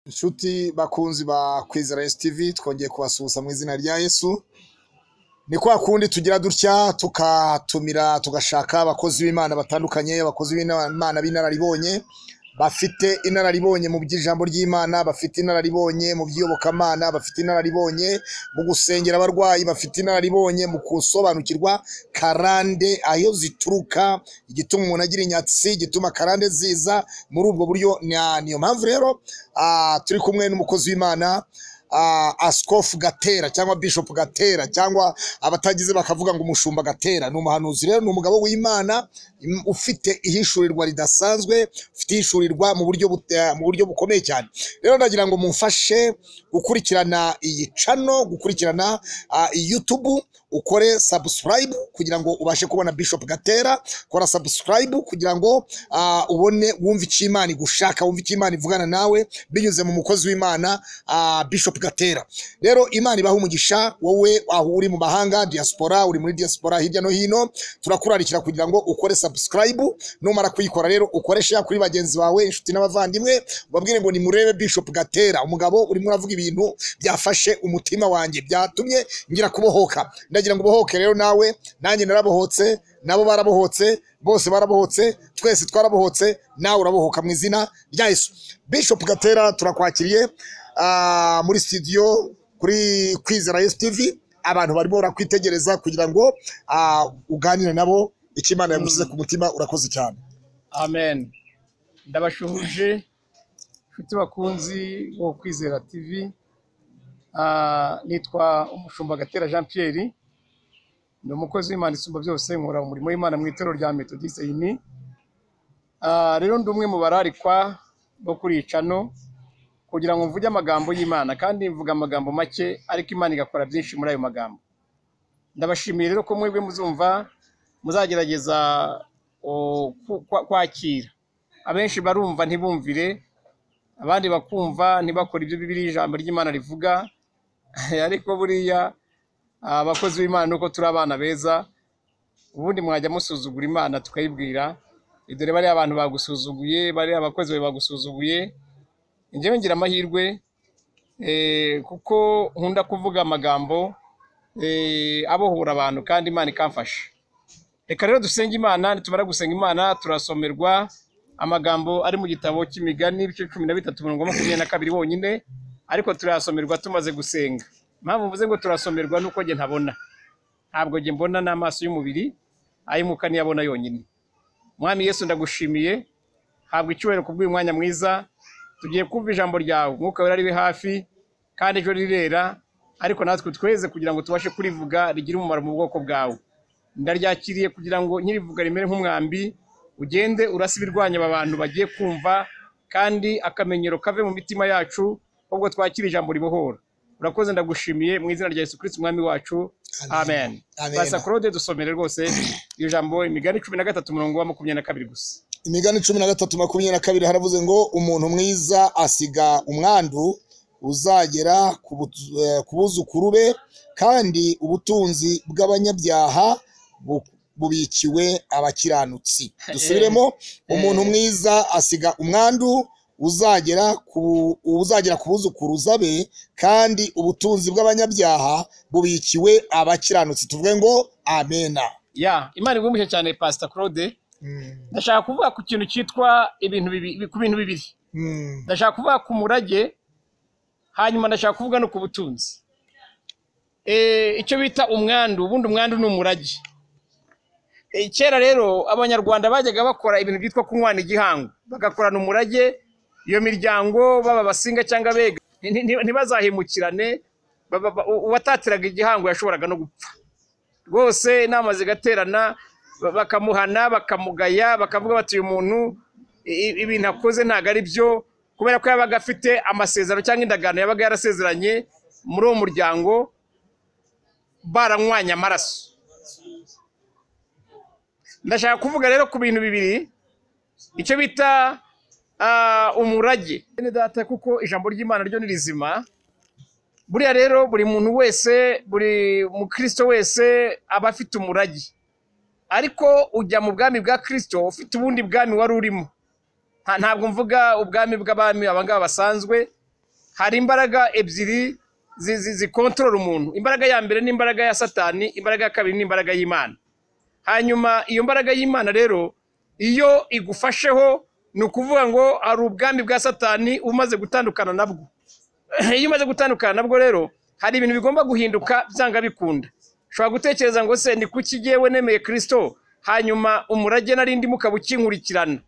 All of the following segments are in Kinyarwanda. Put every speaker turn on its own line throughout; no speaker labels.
nshuti bakunzi ba kwizera esi tivi twongeye kubasuhuza mu izina rya yesu ni kwa kundi tugira dutya tukatumira tugashaka abakozi b'imana batandukanye abakozi b'imana b'inararibonye bafite inararibonye mu by'ijambo ry'imana bafite inararibonye mu by'iyobokamana bafite inararibonye mu gusengera abarwayi bafite inararibonye mu gusobanukirwa karande aho zituruka igituma umuntu agira inyatsi igituma karande ziza muri ubwo buryo ni- niyo mpamvu rero ah, turi kumwe n'umukozi w'imana ah, asikofu gatera cyangwa bishopu gatera cyangwa abatagize bakavuga ngo umushumba gatera ni umuhanuzi rero ni umugabo w'imana im- ufite ihishurirwa ridasanzwe ufite ihishurirwa mu buryo bute- mu buryo bukomeye cyane rero ndagira ngo mumfashe gukurikirana iyi cano gukurikirana ah, iyi yutubu ukore sabusikarayibu kugira ngo ubashe kubona bishopu gatera kora sabusikarayibu kugira ngo ah, ubone wumve icyo imana igushaka wumve icyo imana ivugana nawe binyuze mu mukozi w'imana ah, Bishop Gatera rero imana ibaha umugisha wowe aho uri mu mahanga diaspora uri muri diaspora hirya no hino turakurarikira kugira ngo ukore subscribe numara kuyikora rero ukoreshe ya kuri bagenzi bawe inshuti n'abavandimwe ubabwire ngo nimurebe Bishop Gatera umugabo urimo uravuga ibintu byafashe umutima wanjye byatumye ngira kubohoka ndagira ngo ubohoke rero nawe nanjye narabohotse nabo barabohotse bose barabohotse twese twarabohotse nawe urabohoka mu izina rya Yesu Bishop Gatera turakwakiriye ah, muri studio kuri kwizera Yesu TV abantu barimo barakwitegereza kugira ngo ah, uganire nabo icyo Imana yagushyize ku mutima urakoze cyane
amen ndabashuhuje inshuti bakunzi bo kwizera tv Ah, nitwa umushumba gatera jean pierre ni umukozi w'imana isumba byose nkora umurimo w'imana mu itorero rya metodiste yini Ah, rero ndi umwe mu bararikwa bo kuri iyi cano kugira ngo mvuge amagambo y'imana kandi mvuga amagambo make ariko imana igakora byinshi muri ayo magambo ndabashimiye rero ko mwebwe muzumva muzagerageza o, ku- kwa- kwakira abenshi barumva ntibumvire abandi bakumva ntibakore ibyo bibiri ijambo ry'imana rivuga ariko buriya abakozi b'imana nuko turi abana beza ubundi mwajya musuzugura imana tukayibwira dore bariya abantu bagusuzuguye bariya abakozi bawe bagusuzuguye njyewe ngira amahirwe eh, kuko nkunda kuvuga amagambo eh, abohora abantu kandi imana ikamfasha reka rero dusenge imana nitumara gusenga imana turasomerwa amagambo ari mu gitabo cy'imigani ibice cumi na bitatu mirongo makumyabiri na kabiri wonyine ariko turayasomerwa tumaze gusenga impamvu mvuze ngo turasomerwa ni uko njye ntabona ntabwo njye mbona n'amaso y'umubiri ay'umwuka niyo abona yonyine mwami yesu ndagushimiye habwa icyubahiro kubw'uyu mwanya mwiza tugiye kumva ijambo ryawe umwuka wera ribe hafi kandi ejo rirera ariko natwe tweze kugira ngo tubashe kurivuga rigire umumaro mu bwoko bwawe ndaryakiriye kugira ngo nkirivuga rimere nk'umwambi ugende urasa ibirwanya aba bantu bagiye kumva kandi akamenyero kave mu mitima yacu ahubwo twakire ijambo ribohora urakoze ndagushimiye mu izina rya yesu kirisiti umwami wacu amen
Amen.
basa claude dusomere rwose iryo jambo imigani cumi na gatatu umurongo wa makumyabiri na kabiri gusa
imigani cumi na gatatu makumyabiri na kabiri haravuze ngo umuntu mwiza asiga umwandu uzagera ku butu- eh, ku buzukuru be kandi ubutunzi bw'abanyabyaha bu- bubikiwe abakiranutsi dusubiremo umuntu mwiza asiga umwandu uzagera ku uzagera ku buzukuruza be kandi ubutunzi bw'abanyabyaha bubikiwe abakiranutsi tuvuge ngo amena
ya imana igumushye cyane pasita claude
Mm,
ndashaka kuvuga ku kintu cyitwa ibintu bibi- ku bintu bibiri
mm,
ndashaka kuvuga ku murage hanyuma ndashaka kuvuga no ku butunzi Eh, icyo bita umwandu ubundi umwandu ni umurage Eh, kera rero abanyarwanda bajyaga bakora ibintu byitwa kunywana igihango bagakorana umurage iyo miryango baba abasinga cyangwa abega nti- nti- ntibazahemukirane Ba- ba- ba- u- uwatatiraga igihango yashoboraga no gupfa rwose inama zigaterana ba- bakamuhana bakamugaya bakavuga bati uyu muntu i- i- ibintu akoze ntabwo ari byo kubera ko yabaga afite amasezerano cyangwa indagano yabaga yarasezeranye muri uwo muryango baranywanye amaraso ndashaka kuvuga rero ku bintu bibiri icyo bita ah, umurage bene data kuko ijambo ry'imana ryo ni rizima buriya rero buri muntu wese buri mukristo wese aba afite umurage ariko ujya mu bwami bwa kirisito ufite ubundi bwami wari urimo Nta- ntabwo mvuga ubwami bw'abami abangaba basanzwe hari imbaraga ebyiri zi- zi- zikontorora umuntu imbaraga ya mbere ni imbaraga ya satani imbaraga ya kabiri ni imbaraga y'imana hanyuma iyo mbaraga y'imana rero iyo igufasheho ni ukuvuga ngo hari ubwami bwa satani umaze gutandukana nabwo iyo umaze gutandukana nabwo rero hari ibintu bigomba guhinduka byanga bikunda ushobora gutekereza ngo se ni kuki jyewe nemeye kirisito hanyuma umurage nari ndimo ukaba ukinkurikirana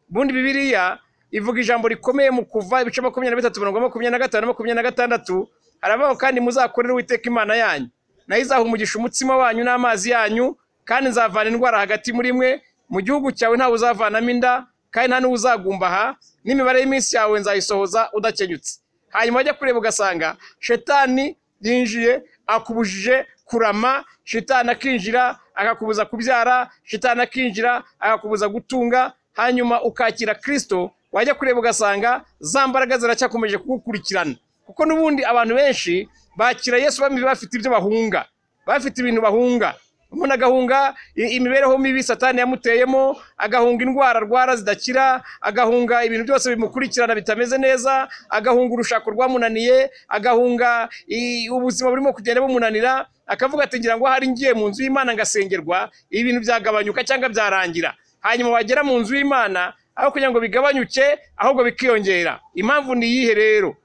ubundi bibiliya ivuga ijambo rikomeye mu kuva ibice makumyabiri na bitatu mirongo makumyabiri na gatanu makumyabiri na gatandatu harabaho kandi muzakorere uwiteka imana yanyu nayo izaha umugisha umutsima wanyu n'amazi yanyu kandi nzavana indwara hagati muri mwe mu gihugu cyawe ntawe uzavanamo inda kandi nta n'uzagumbaha n'imibare y'iminsi yawe nzayisohoza udakenyutse hanyuma wajya kureba ugasanga shetani yinjiye akubujije kurama shetani akinjira akakubuza kubyara shetani akinjira akakubuza gutunga hanyuma ukakira kirisito wajya kureba ugasanga za mbaraga ziracyakomeje kugukurikirana kuko n'ubundi abantu benshi bakira yesu bamwe bafite ibyo bahunga bafite ibintu bahunga umuntu agahunga i- imibereho mibi satani yamuteyemo agahunga indwara arwara zidakira agahunga ibintu byose bimukurikirana bitameze neza agahunga urushako rwamunaniye agahunga i- ubuzima burimo kugenda bumunanira akavuga ati ngira ngo ahari ngiye mu nzu y'imana ngasengerwa ibintu byagabanyuka cyangwa byarangira hanyuma wagera mu nzu y'imana aho kugira ngo bigabanyuke ahubwo bikiyongera impamvu ni iyihe rero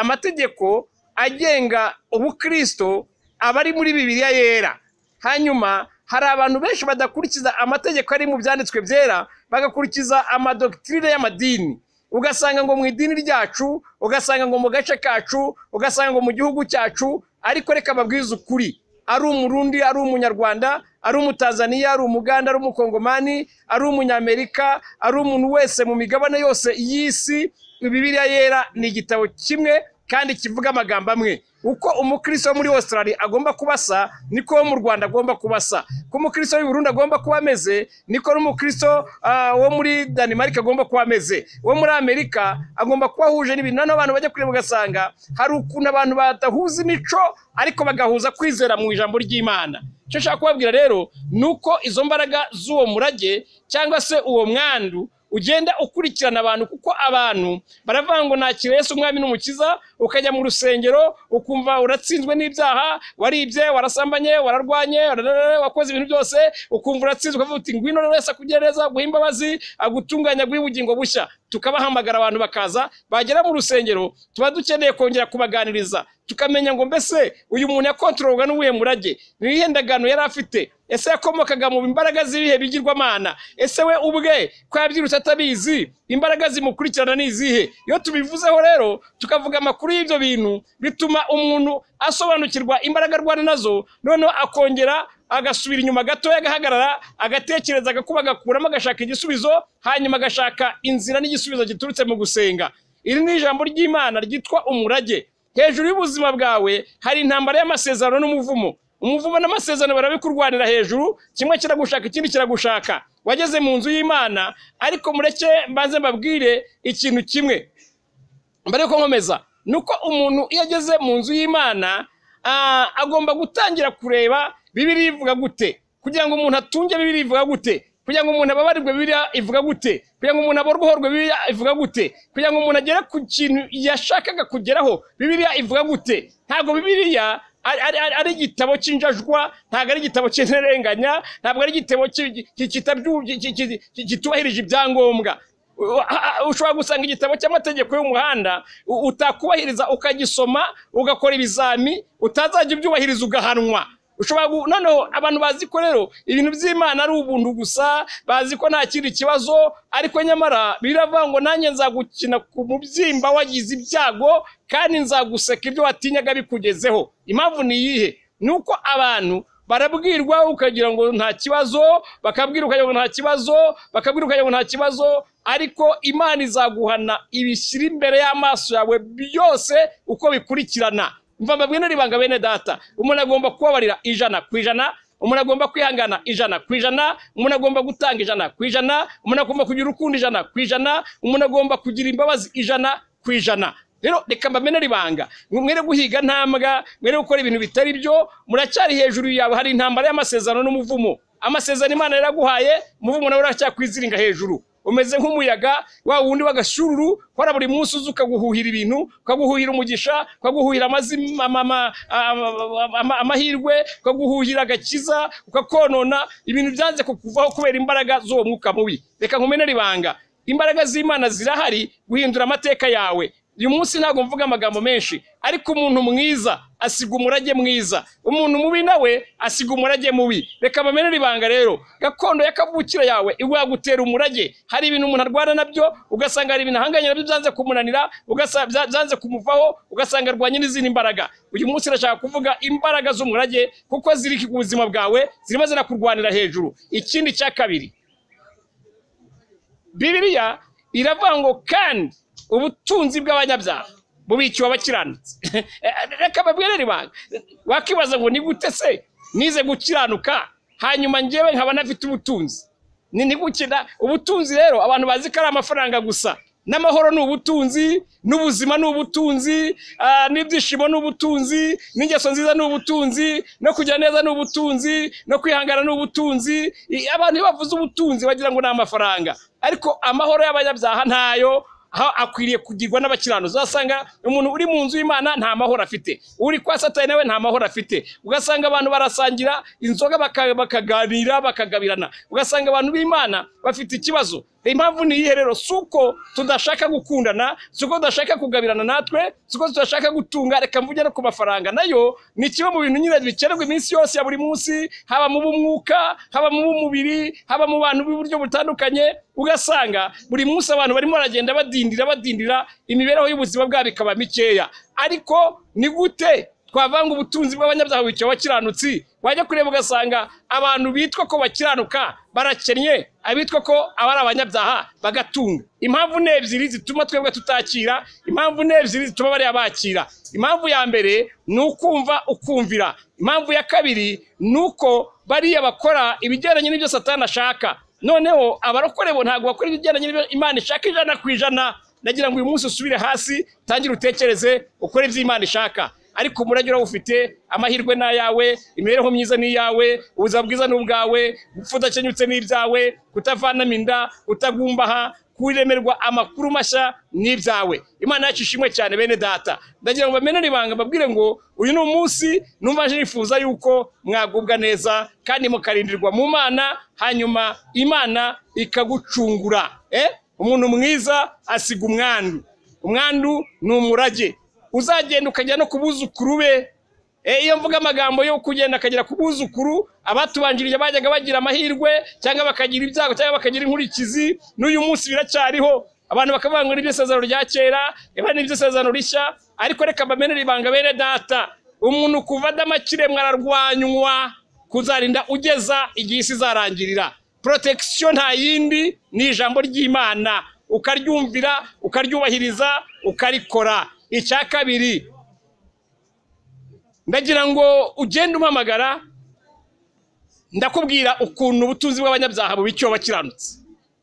amategeko agenga ubukristo aba ari muri bibiliya yera hanyuma hari abantu benshi badakurikiza amategeko ari mu byanditswe byera bagakurikiza amadogitirine y'amadini ugasanga ngo mu idini ryacu ugasanga ngo mu gace kacu ugasanga ngo mu gihugu cyacu ariko reka babwize ukuri ari umurundi ari umunyarwanda ari umutanzaniya ari umuganda ari umukongomani ari umunyamerika ari umuntu wese mu migabane yose y'isi bibiliya yera ni igitabo kimwe kandi kivuga amagambo amwe uko umukristo wo muri australia agomba kuba asa niko wo mu rwanda agomba kuba asa ko umukristo w'i burundi agomba kuba ameze niko n'umukristo ah, wo muri denmark agomba kuba ameze wo muri amerika agomba kuba ahuje n'ibintu noneho abantu bajya kureba ugasanga hari ukuntu abantu badahuza imico ariko bagahuza kwizera mu ijambo ry'imana icyo nshaka kubabwira rero ni uko izo mbaraga z'uwo murage cyangwa se uwo mwandu ugenda ukurikirana abantu kuko abantu baravuga ngo nakira Yesu umwami n'umukiza ukajya mu rusengero ukumva uratsinzwe n'ibyaha waribye warasambanye wararwanye wararara, wakoze ibintu byose ukumva uratsinzwe ukavuga uti ngwino rero Yesu akugirire neza aguhe imbabazi agutunganya aguhe ubugingo bushya tukabahamagara abantu bakaza bagera mu rusengero tuba dukeneye kongera kubaganiriza tukamenya ngo mbese uyu muntu yakontororwa n'uwuhe murage ni iyihe ndagano yari afite ese yakomokaga mu mbaraga z'ibihe bigirwamana ese we ubwe ko yabyirutse atabizi imbaraga zimukurikirana ni izihe iyo tubivuzeho rero tukavuga amakuru y'ibyo bintu bituma umuntu asobanukirwa imbaraga arwana nazo noneho akongera agasubira inyuma gatoya agahagarara agatekereza agakuba agakuramo agashaka igisubizo hanyuma agashaka inzira n'igisubizo giturutse mu gusenga iri ni ijambo ry'imana ryitwa umurage hejuru y'ubuzima bwawe hari intambara y'amasezerano n'umuvumo umuvumo n'amasezerano barabikurwanira hejuru kimwe kiragushaka ikindi kiragushaka wageze mu nzu y'imana ariko mureke mbanze mbabwire ikintu kimwe mbere yuko nkomeza ni uko umuntu iyo ageze mu nzu y'imana ah, agomba gutangira kureba bibiriya ivuga gute kugira ngo umuntu atunge bibiriya ivuga gute kugira ngo umuntu ababarirwe bibiriya ivuga gute kugira ngo umuntu aborwohorwe bibiriya ivuga gute kugira ngo umuntu agere ku kintu yashakaga kugeraho bibiriya ivuga gute ntabwo bibiriya ari- ari ari- ari igitabo cy'injajwa ntabwo ari igitabo cy'interenganya ntabwo ari igitabo ki- ki- kitabyu- ki- ki- ki- ki- kitubahirije ibyangombwa U- a- a- ushobora gusanga igitabo cy'amategeko y'umuhanda u- utakubahiriza ukagisoma ugakora ibizami utazajya ubyubahiriza ugahanwa ushobora gu- noneho abantu bazi ko rero ibintu by'imana ari ubuntu gusa bazi ko nta kindi kibazo ariko nyamara biravuga ngo nanjye nzagukina ku mubyimba wagize ibyago kandi nzaguseka ibyo watinyaga bikugezeho impamvu ni iyihe ni uko abantu barabwirwa ukagira ngo nta kibazo bakabwira ukagira ngo nta kibazo bakabwira ukagira ngo nta kibazo ariko imana izaguhana ibishyira imbere y'amaso yawe byose uko bikurikirana mva mbabwira ibanga bene data umuntu agomba kubabarira ijana ku ijana umuntu agomba kwihangana ijana ku ijana umuntu agomba gutanga ijana ku ijana umuntu agomba kugira urukundo ijana ku ijana umuntu agomba kugira imbabazi ijana ku ijana rero reka mbamenere ibanga mwere guhiga ntambwa mwere gukora ibintu bitari byo muracyari hejuru yawe hari intambara y'amasezerano n'umuvumo amasezerano imana yaraguhaye umuvumo nawe uracyakwizirika hejuru umeze nk'umuyaga wa wundi w'agashururu ukora buri munsi uzi ukaguhuhira ibintu ukaguhuhira umugisha ukaguhuhira amazima- ama- ama- ama- ama- amahirwe ukaguhuhira agakiza ukakonona ibintu byanze kukuvaho kubera imbaraga z'uwo mwuka mubi reka nkumenere ibanga imbaraga z'imana zirahari guhindura amateka yawe uyu munsi ntabwo mvuga amagambo menshi ariko umuntu mwiza asiga umurage mwiza umuntu mubi nawe asiga umurage mubi reka bamenere ibanga rero gakondo ya kavukire yawe igwagutera umurage hari ibintu umuntu arwana nabyo ugasanga hari ibintu ahanganye nabyo byanze kumunanira ugasanga bya- byanze kumuvaho ugasanga arwanye n'izindi mbaraga uyu munsi ndashaka kuvuga imbaraga z'umurage kuko ziri ku buzima bwawe zirimo zirakurwanira hejuru ikindi cya kabiri bibiliya iravuga ngo kandi ubutunzi bw'abanyabyaha bubikiwe abakiranutsi reka babwirere ibanga wakibaza ngo ni gute se nize gukiranuka hanyuma njyewe nkaba nafite ubutunzi ni ni gute da- ubutunzi rero abantu bazi ko ari amafaranga gusa n'amahoro ni ubutunzi n'ubuzima ni ubutunzi ah, n'ibyishimo ni ubutunzi n'ingeso nziza ni ubutunzi no kugira neza ni ubutunzi no kwihangana ni ubutunzi I- abantu iyo bavuze ubutunzi bagira ngo ni amafaranga ariko amahoro y'abanyabyaha ntayo aho akwiriye kugirwa n'abakirano uzasanga umuntu uri mu nzu y'imana nta mahoro afite uri kwa satani nawe nta mahoro afite ugasanga abantu barasangira inzoga baka- bakaganira bakagabirana ugasanga abantu b'imana bafite ikibazo impamvu ni iyihe rero si uko tudashaka gukundana si uko tudashaka kugabirana natwe si uko tudashaka gutunga reka mvuge no ku mafaranga nayo ni kimwe mu bintu nyine bikenerwa iminsi yose ya buri munsi haba mu b'umwuka haba mu b'umubiri haba mu bantu b'uburyo butandukanye ugasanga buri munsi abantu barimo baragenda badindira badindira imibereho y'ubuzima bwabo ikaba mikeya ariko ni gute twavanga ubutunzi bw'abanyabyaha bukiwe abakiranutsi wajya kureba ugasanga abantu bitwa ko bakiranuka barakennye abitwa ko aba ari abanyabyaha bagatunga impamvu ni ebyiri zituma twebwe tutakira impamvu ni ebyiri zituma bariya bakira impamvu ya mbere ni ukumva ukumvira impamvu ya kabiri ni uko bariya bakora ibigendanye n'ibyo satani ashaka noneho abarokore bo ntabwo bakora ibigendanye n'ibyo imana ishaka ijana ku ijana nagira ngo uyu munsi usubire hasi tangira utekereze ukore ibyo imana ishaka ariko umurage urawufite amahirwe ni ayawe imibereho myiza ni iyawe ubuzima bwiza ni ubwawe gupfa udakenyutse ni ibyawe kutavanamo inda kutagumbaha kuremerwa amakuru mashya ni ibyawe imana yacu ishimwe cyane bene data ndagira ngo bamenere ibanga mbabwire ngo uyu ni umunsi numva nje nifuza yuko mwagubwa neza kandi mukarindirwa mu mana hanyuma imana ikagucungura eh? umuntu mwiza asiga umwandu umwandu ni umurage uzagenda ukajya no ku buzukuru be Eh, iyo mvuga amagambo yo kugenda akagera ku buzukuru abatubanjirije bajyaga bagira amahirwe cyangwa bakagira ibyago cyangwa bakagira inkurikizi n'uyu munsi biracyariho abantu bakavuga ngo nibyo isezerano rya kera niba nibyo isezerano rishya ariko reka bamenere ibanga bene data umuntu kuva adama kiremwa ararwanywa kuzarinda ugeza igihe isi izarangirira protection nta yindi ni ijambo ry'imana ukaryumvira ukaryubahiriza ukarikora icya kabiri ndagira ngo ugende umpamagara ndakubwira ukuntu ubutunzi bw'abanyabyaha buba icyo bakiranutse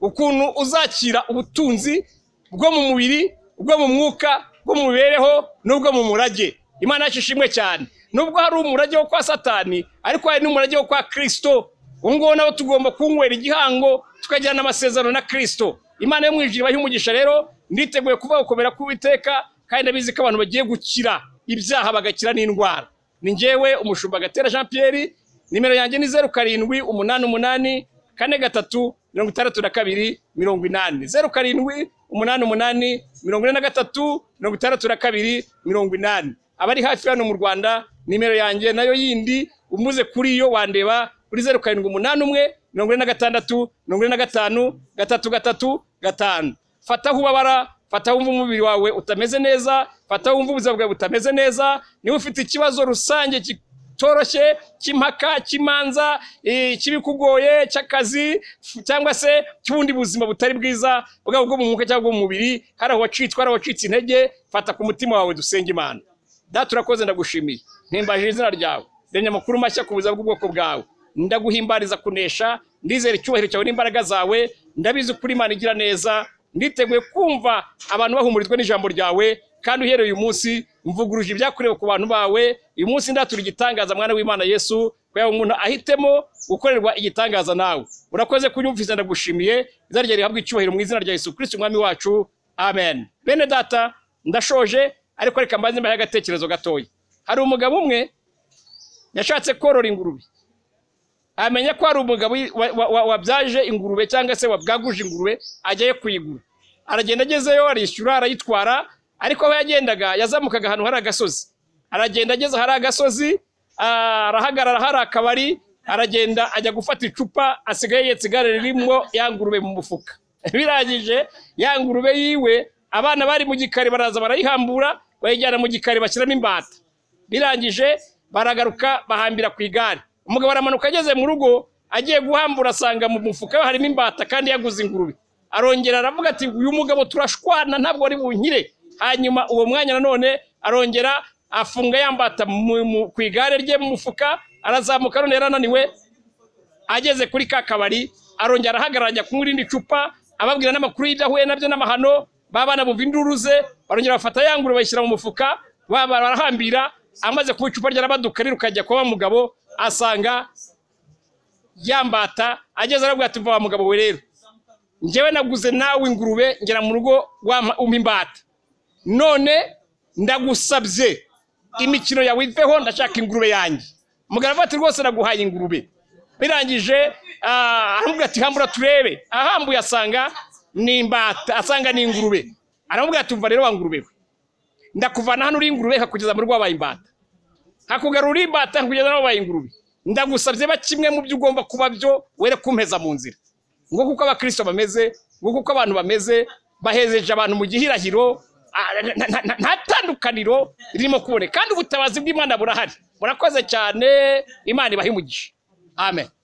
ukuntu uzakira ubutunzi bwo mu mubiri bwo mu mwuka bwo mu mibereho n'ubwo mu murage imana yacu ishimwe cyane nubwo hari umurage wo kwa satani ariko hari n'umurage wo kwa kirisito uwo nguwo nawo tugomba kunywera igihango tukajyana amasezerano na kirisito imana yo mu ijuru ibahe umugisha rero nditeguye kuvuga gukomera k'uwiteka kandi ndabizi ko abantu bagiye gukira ibyaha bagakira n'indwara ni njyewe umushumba gatera jean pierre nimero yanjye ni zeru karindwi umunani umunani kane gatatu mirongo itandatu na kabiri mirongo inani zeru karindwi umunani umunani mirongo ine na gatatu mirongo itandatu na kabiri mirongo inani abari hafi hano mu rwanda nimero yanjye nayo yindi umuze kuri iyo wandeba kuri zeru karindwi umunani umwe mirongo ine na gatandatu mirongo ine na gatanu gatatu gatatu gatanu fataho ubabara fata wumva umubiri wawe utameze neza fata wumva ubuzima bwawe butameze neza niba ufite ikibazo rusange ki- cyoroshye cy'impaka cy'imanza eh, cy'ibikugoye cy'akazi f- cyangwa se cy'ubundi buzima butari bwiza bwaba ubwo mu mwuka cyangwa ubwo mu mubiri hari uwacitswe hari uwacitse intege fata ku mutima wawe dusenge imana data urakoze ndagushimiye mpimbaje izina ryawe renya amakuru mashya ku buzima bw'ubwoko bwawe ndaguhimbariza kunesha ndizera icyubahiro cyawe n'imbaraga zawe ndabizi ukuri imana igira neza nditeguye kumva abantu bahumurizwa n'ijambo ryawe kandi uhereye uyu munsi mvuguruje ibyakorewe ku bantu bawe uyu munsi ndatura igitangaza mwana w'imana yesu kugira ngo umuntu ahitemo gukorerwa igitangaza nawe urakoze kunyumviza ndagushimiye izina ryawe rihabwa icyubahiro mu izina rya yesu kirisiti umwami wacu amen bene data ndashoje ariko reka mbanze mbahe agatekerezo gatoya hari umugabo umwe yashatse korora ingurube amenya ko hari umugabo wa- wa- wa- wabyaje ingurube cyangwa se wabwaguje ingurube agiye kuyigura aragenda agezeyo arishyura arayitwara ariko aho yagendaga yazamukaga ahantu hari agasozi aragenda ageze ahari agasozi ah, arahagarara hari akabari aragenda ajya gufata icupa asigaye yetse igare ririmo ya ngurube mu mufuka birangije ya ngurube yiwe abana bari mu gikari baraza barayihambura bayijyana mu gikari bashyiramo imbata birangije baragaruka bahambira ku igare umugabo aramanuka ageze mu rugo agiye guhambura asanga mu mufuka we harimo imbata kandi yaguze ingurube arongera aravuga ati uyu mugabo turashwana ntabwo ari bunkire hanyuma uwo mwanya nanone arongera afunga yambata ku igare rye mu mufuka arazamuka none yari ananiwe ageze kuri ka kabari arongera arahagarara ajya kunywa irindi cupa ababwira n'amakuru y'idahuye nabyo n'amahano babana bumva induru ze barongera bafata ya ngurube bayishyira mu mufuka baba barahambira amaze kuba icupa ryarabaduka rikajya kuba mugabo asanga yambata ageze aravuga ati mva wa mugabo we rero njyewe naguze nawe ingurube ngera mu rugo wampa- umpa imbata none ndagusabye imikino yawe iveho ndashaka ingurube yanjye mugabo aravuga ati rwose naguhaye ingurube birangije ah, aramubwira ati hambura turebe ahambuye asanga ni imbata asanga ni ingurube aramubwira ati umva rero wa ngurube we ndakuvana hano uri ingurube nkakugeza mu rugo wabaye imbata nkakugarura imbata nkugeza nawe wabaye ingurube ndagusabye ba kimwe mu byo ugomba kuba byo were kumpeza mu nzira ngo kuko abakirisito bameze ngo kuko abantu bameze bahezeje abantu mu gihirahiro ah, na- na- na- nta tandukaniro ririmo kuboneka kandi ubutabazi bw'imana burahari murakoze cyane imana ibahe umugisha amen